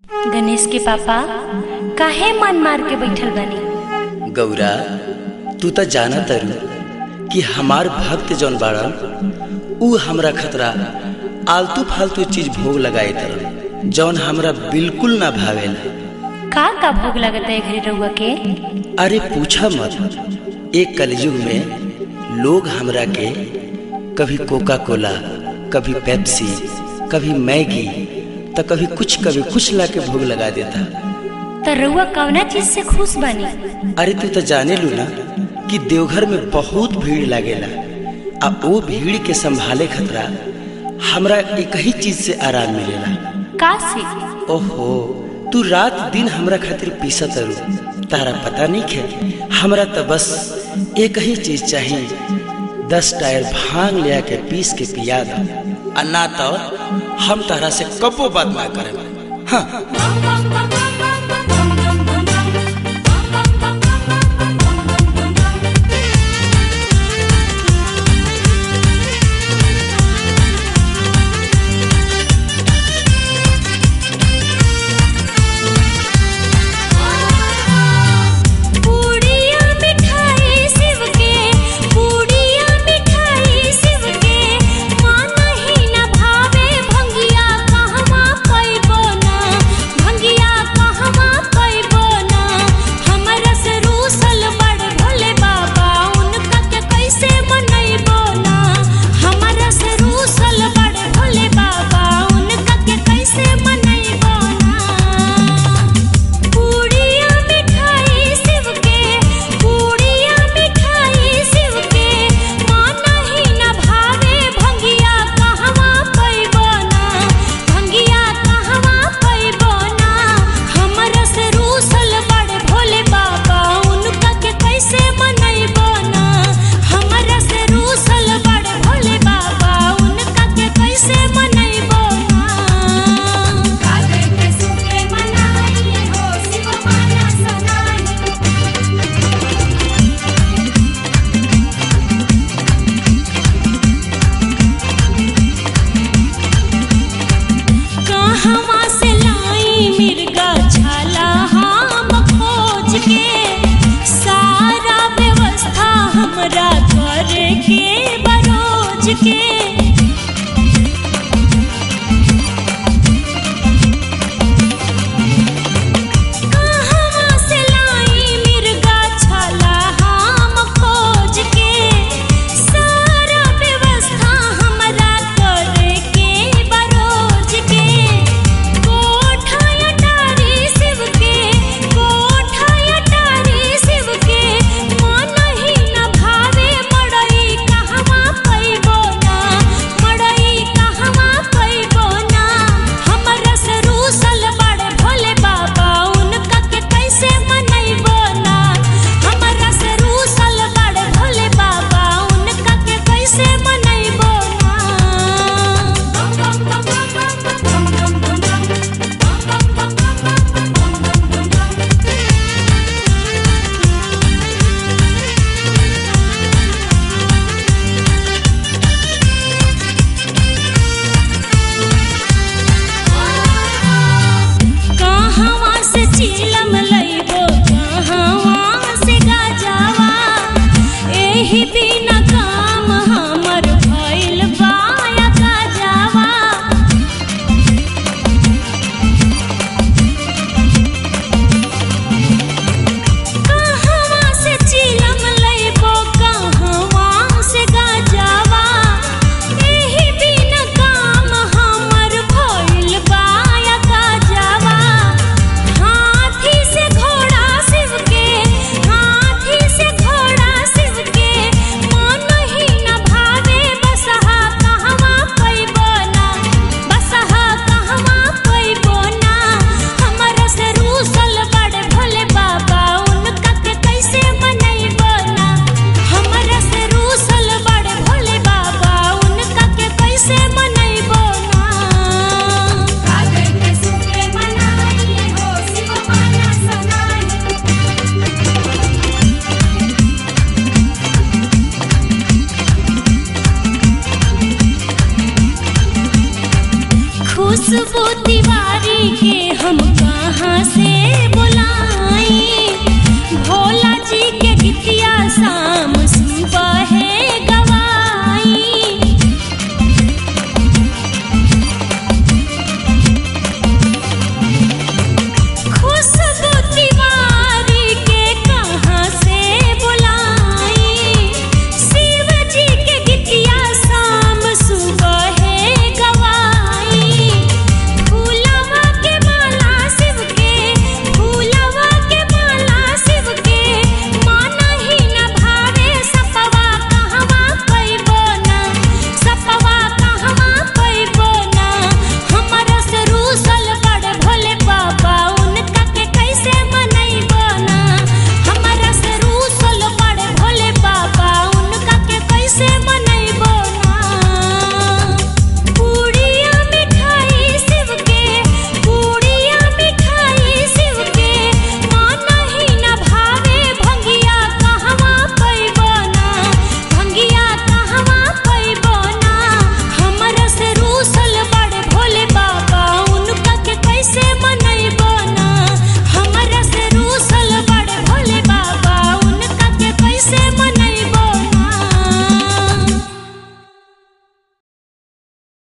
गणेश के पापा काहे मन मार के बैठल बानी गौरा तू तो जाना तरु कि हमार भक्त जौन बाड़न ऊ हमरा खतरा आलतू फालतू चीज भोग लगाए तरन जौन हमरा बिल्कुल ना भावेला का का भोग लगता है घरे रउआ के अरे पूछा मत एक कलयुग में लोग हमरा के कभी कोका कोला कभी पेप्सी कभी मैगी तो कभी कुछ कभी कुछ ला के भोग लगा देता तो रउआ कवना चीज से खुश बानी अरे तू तो जाने लू ना कि देवघर में बहुत भीड़ लागेला आ वो भीड़ के संभाले खतरा हमरा एक ही चीज से आराम मिलेला का से ओहो तू रात दिन हमरा खातिर पीसा तरू तारा पता नहीं खे हमरा तो बस एक ही चीज चाहिए दस टायर भांग ले के पीस के पिया दो आ ना तो हम तारा से कबो बात ना करें हाँ पूड़िया मिठाई शिव के पूड़िया मिठाई शिव के माना ही न भावे भंगिया कहवा पैबो ना भंगिया कहवा पैबो ना हमरा से रूसल बड़ भोले बाबा उनका के कैसे मनैबो ना हमरा से रूसल बड़ भोले बाबा उनका के कैसे मनैबो ना पूड़िया मिठाई शिव के पूड़िया मिठाई शिव के माना ही न भावे भंगिया कहवा पैबो ना भंगिया कहवा पैबो ना हमरा से रूसल बड़ भोले बाबा उनका के कैसे मनैबो ना हमरा से रूसल बड़ भोले बाबा उनका के कैसे मनैबो ना काहे के सुखे मनाई हो शिव माना सनाई कहवा से लाई मिर्गा छाला हम खोज के सारा व्यवस्था हमरा करे के बरोज के कहवा से लाई मिर्गा छाला हम खोज के सारा व्यवस्था हमरा करे के बरोज के कोठा अटारी शिव के कोठा अटारी शिव के मन ही न भावे मड़ई कहवा पैबो ना मड़ई कहवा पैबो ना हमरा से रूसल बड़ भोले बाबा उनका के कैसे मनैबो ना हमरा से रूसल बड़ भोले बाबा उनका के कैसे मनैबो कहवा से चिलम लइबो कहवा से गाजावा एही बिना काम हमर भइल बाया गाजावा कहवा से चिलम लइबो कहवा से गाजावा एही बिना काम हमर भइल बाया गाजावा हाथी से घोड़ा शिव के हाथी से घोड़ा शिव के मन ही न भावे बसहा कहवा पैबो ना बसहा कहवा पैबो ना हमरा से रूसल बड़ भोले बाबा उनका के कैसे मनैबो ना हमरा से रूसल बड़ भोले बाबा उनका के कैसे मनैबो ना काहे के सुखे मनाई हो शिव माना सनाई खुशबू तिवारी के हम